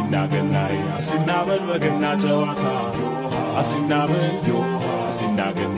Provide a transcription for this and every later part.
አሲና ገናዬ አሲና በል በገና ጨዋታ አሲና በል አሲና ገና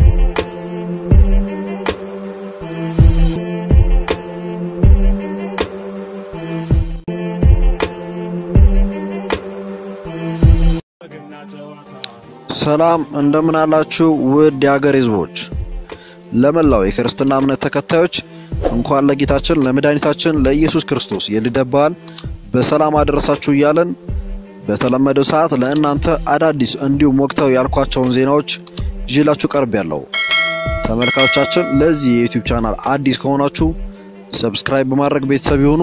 በገና ጨዋታ ሰላም እንደምን አላችሁ ውድ የሀገር ሕዝቦች፣ ለመላው የክርስትና እምነት ተከታዮች እንኳን ለጌታችን ለመድኃኒታችን ለኢየሱስ ክርስቶስ የልደት በዓል በሰላም አደረሳችሁ እያለን በተለመደው ሰዓት ለእናንተ አዳዲስ እንዲሁም ወቅታዊ ያልኳቸውን ዜናዎች ይዤላችሁ ቀርብ ያለው ተመልካቾቻችን፣ ለዚህ የዩቲዩብ ቻናል አዲስ ከሆናችሁ ሰብስክራይብ በማድረግ ቤተሰብ ይሁኑ።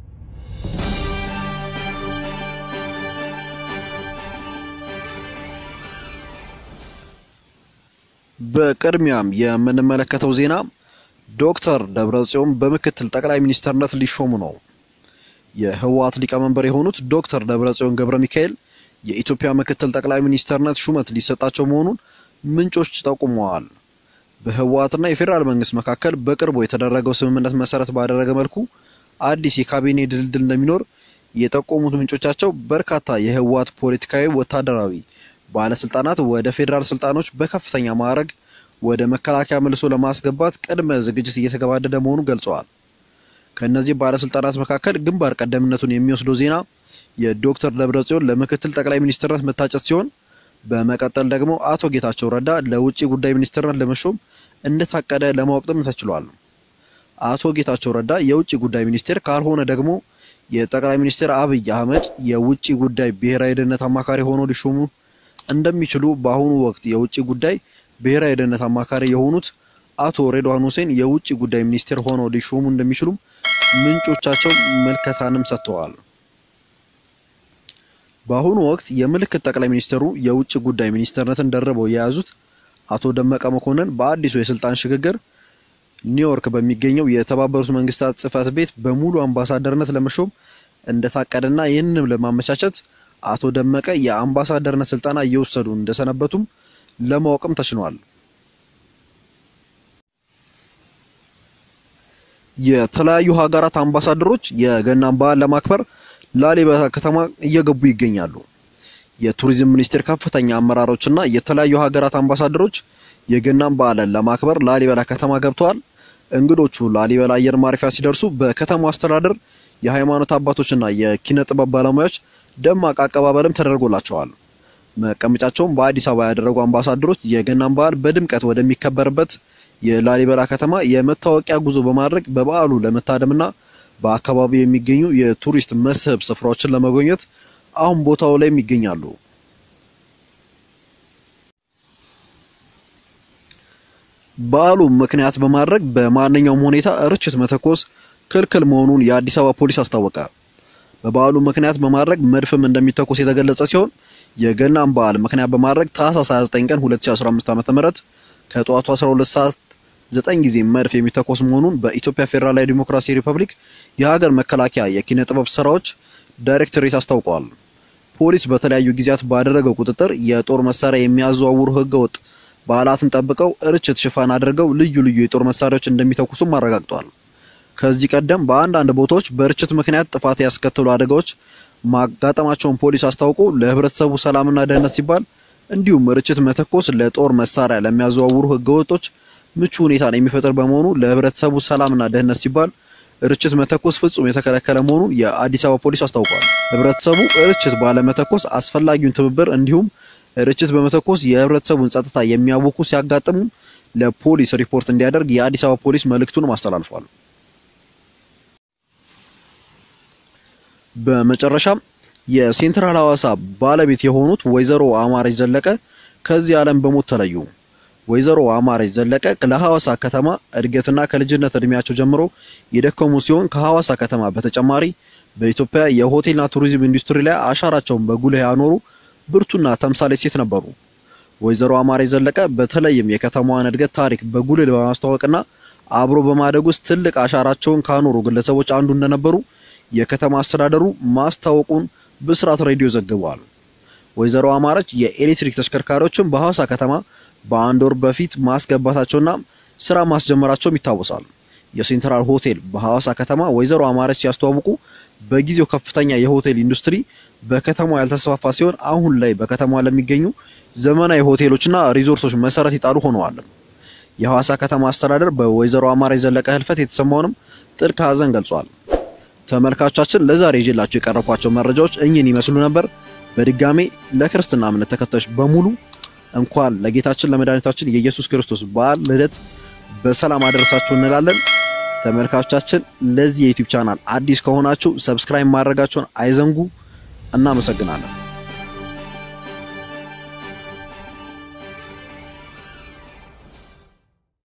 በቅድሚያም የምንመለከተው ዜና ዶክተር ደብረጽዮን በምክትል ጠቅላይ ሚኒስትርነት ሊሾሙ ነው። የህወሓት ሊቀመንበር የሆኑት ዶክተር ደብረጽዮን ገብረ ሚካኤል የኢትዮጵያ ምክትል ጠቅላይ ሚኒስትርነት ሹመት ሊሰጣቸው መሆኑን ምንጮች ጠቁመዋል። በህወሓትና የፌዴራል መንግስት መካከል በቅርቡ የተደረገው ስምምነት መሰረት ባደረገ መልኩ አዲስ የካቢኔ ድልድል እንደሚኖር የጠቆሙት ምንጮቻቸው በርካታ የህወሓት ፖለቲካዊ፣ ወታደራዊ ባለስልጣናት ወደ ፌዴራል ስልጣኖች በከፍተኛ ማዕረግ ወደ መከላከያ መልሶ ለማስገባት ቅድመ ዝግጅት እየተገባደደ መሆኑን ገልጸዋል። ከእነዚህ ባለስልጣናት መካከል ግንባር ቀደምነቱን የሚወስደው ዜና የዶክተር ደብረጽዮን ለምክትል ጠቅላይ ሚኒስትርነት መታጨት ሲሆን በመቀጠል ደግሞ አቶ ጌታቸው ረዳ ለውጭ ጉዳይ ሚኒስትርነት ለመሾም እንደታቀደ ለማወቅም ተችሏል። አቶ ጌታቸው ረዳ የውጭ ጉዳይ ሚኒስቴር ካልሆነ ደግሞ የጠቅላይ ሚኒስትር አብይ አህመድ የውጭ ጉዳይ ብሔራዊ ደህንነት አማካሪ ሆኖ ሊሾሙ እንደሚችሉ በአሁኑ ወቅት የውጭ ጉዳይ ብሔራዊ ደህንነት አማካሪ የሆኑት አቶ ሬድዋን ሁሴን የውጭ ጉዳይ ሚኒስቴር ሆነው ሊሾሙ እንደሚችሉም ምንጮቻቸው ምልከታንም ሰጥተዋል። በአሁኑ ወቅት የምልክት ጠቅላይ ሚኒስትሩ የውጭ ጉዳይ ሚኒስትርነትን ደርበው የያዙት አቶ ደመቀ መኮንን በአዲሱ የስልጣን ሽግግር ኒውዮርክ በሚገኘው የተባበሩት መንግስታት ጽህፈት ቤት በሙሉ አምባሳደርነት ለመሾም እንደታቀደና ይህንንም ለማመቻቸት አቶ ደመቀ የአምባሳደርነት ስልጠና እየወሰዱ እንደሰነበቱም ለማወቅም ተችሏል። የተለያዩ ሀገራት አምባሳደሮች የገናን በዓል ለማክበር ላሊበላ ከተማ እየገቡ ይገኛሉ። የቱሪዝም ሚኒስቴር ከፍተኛ አመራሮችና የተለያዩ ሀገራት አምባሳደሮች የገናን በዓልን ለማክበር ላሊበላ ከተማ ገብተዋል። እንግዶቹ ላሊበላ አየር ማረፊያ ሲደርሱ በከተማው አስተዳደር የሃይማኖት አባቶችና የኪነ ጥበብ ባለሙያዎች ደማቅ አቀባበልም ተደርጎላቸዋል። መቀመጫቸውን በአዲስ አበባ ያደረጉ አምባሳደሮች የገናን በዓል በድምቀት ወደሚከበርበት የላሊበላ ከተማ የመታወቂያ ጉዞ በማድረግ በበዓሉ ለመታደምና በአካባቢው የሚገኙ የቱሪስት መስህብ ስፍራዎችን ለመጎብኘት አሁን ቦታው ላይም ይገኛሉ። በዓሉ ምክንያት በማድረግ በማንኛውም ሁኔታ ርችት መተኮስ ክልክል መሆኑን የአዲስ አበባ ፖሊስ አስታወቀ። በበዓሉ ምክንያት በማድረግ መድፍም እንደሚተኮስ የተገለጸ ሲሆን የገናን በዓል ምክንያት በማድረግ ታህሳስ 29 ቀን 2015 ዓ.ም ከጠዋቱ 12 ሰዓት 9 ጊዜ መድፍ የሚተኮስ መሆኑን በኢትዮጵያ ፌዴራላዊ ዲሞክራሲ ሪፐብሊክ የሀገር መከላከያ የኪነ ጥበብ ስራዎች ዳይሬክቶሬት አስታውቀዋል። ፖሊስ በተለያዩ ጊዜያት ባደረገው ቁጥጥር የጦር መሳሪያ የሚያዘዋውሩ ህገወጥ በዓላትን ጠብቀው ርችት ሽፋን አድርገው ልዩ ልዩ የጦር መሳሪያዎች እንደሚተኩሱም አረጋግጧል። ከዚህ ቀደም በአንዳንድ ቦታዎች በርችት ምክንያት ጥፋት ያስከተሉ አደጋዎች ማጋጠማቸውን ፖሊስ አስታውቆ ለህብረተሰቡ ሰላምና ደህንነት ሲባል እንዲሁም ርችት መተኮስ ለጦር መሳሪያ ለሚያዘዋውሩ ህገወጦች ምቹ ሁኔታን የሚፈጥር በመሆኑ ለህብረተሰቡ ሰላምና ደህንነት ሲባል ርችት መተኮስ ፍጹም የተከለከለ መሆኑን የአዲስ አበባ ፖሊስ አስታውቋል። ህብረተሰቡ ርችት ባለመተኮስ አስፈላጊውን ትብብር እንዲሁም ርችት በመተኮስ የህብረተሰቡን ጸጥታ የሚያውኩ ሲያጋጥሙ ለፖሊስ ሪፖርት እንዲያደርግ የአዲስ አበባ ፖሊስ መልእክቱንም አስተላልፏል። በመጨረሻም የሴንትራል ሐዋሳ ባለቤት የሆኑት ወይዘሮ አማረች ዘለቀ ከዚህ ዓለም በሞት ተለዩ። ወይዘሮ አማረች ዘለቀ ለሐዋሳ ከተማ እድገትና ከልጅነት እድሜያቸው ጀምሮ የደከሙ ሲሆን ከሐዋሳ ከተማ በተጨማሪ በኢትዮጵያ የሆቴልና ቱሪዝም ኢንዱስትሪ ላይ አሻራቸውን በጉልህ ያኖሩ ብርቱና ተምሳሌ ሴት ነበሩ። ወይዘሮ አማረች ዘለቀ በተለይም የከተማዋን እድገት ታሪክ በጉልህ በማስተዋወቅና አብሮ በማደግ ውስጥ ትልቅ አሻራቸውን ካኖሩ ግለሰቦች አንዱ እንደነበሩ የከተማ አስተዳደሩ ማስታወቁን ብስራት ሬዲዮ ዘግቧል። ወይዘሮ አማረች የኤሌክትሪክ ተሽከርካሪዎችን በሐዋሳ ከተማ በአንድ ወር በፊት ማስገባታቸውና ስራ ማስጀመራቸውም ይታወሳል። የሴንትራል ሆቴል በሐዋሳ ከተማ ወይዘሮ አማረች ሲያስተዋውቁ በጊዜው ከፍተኛ የሆቴል ኢንዱስትሪ በከተማዋ ያልተስፋፋ ሲሆን አሁን ላይ በከተማዋ ለሚገኙ ዘመናዊ ሆቴሎችና ሪዞርቶች መሰረት ይጣሉ ሆነዋል። የሐዋሳ ከተማ አስተዳደር በወይዘሮ አማረች ዘለቀ ህልፈት የተሰማውንም ጥልቅ ሐዘን ገልጿል። ተመልካቾቻችን ለዛሬ ይዤላችሁ የቀረብኳቸው መረጃዎች እኚህን ይመስሉ ነበር። በድጋሜ ለክርስትና እምነት ተከታዮች በሙሉ እንኳን ለጌታችን ለመድኃኒታችን የኢየሱስ ክርስቶስ በዓል ልደት በሰላም አደረሳችሁ እንላለን። ተመልካቾቻችን ለዚህ የዩቲዩብ ቻናል አዲስ ከሆናችሁ ሰብስክራይብ ማድረጋችሁን አይዘንጉ። እናመሰግናለን።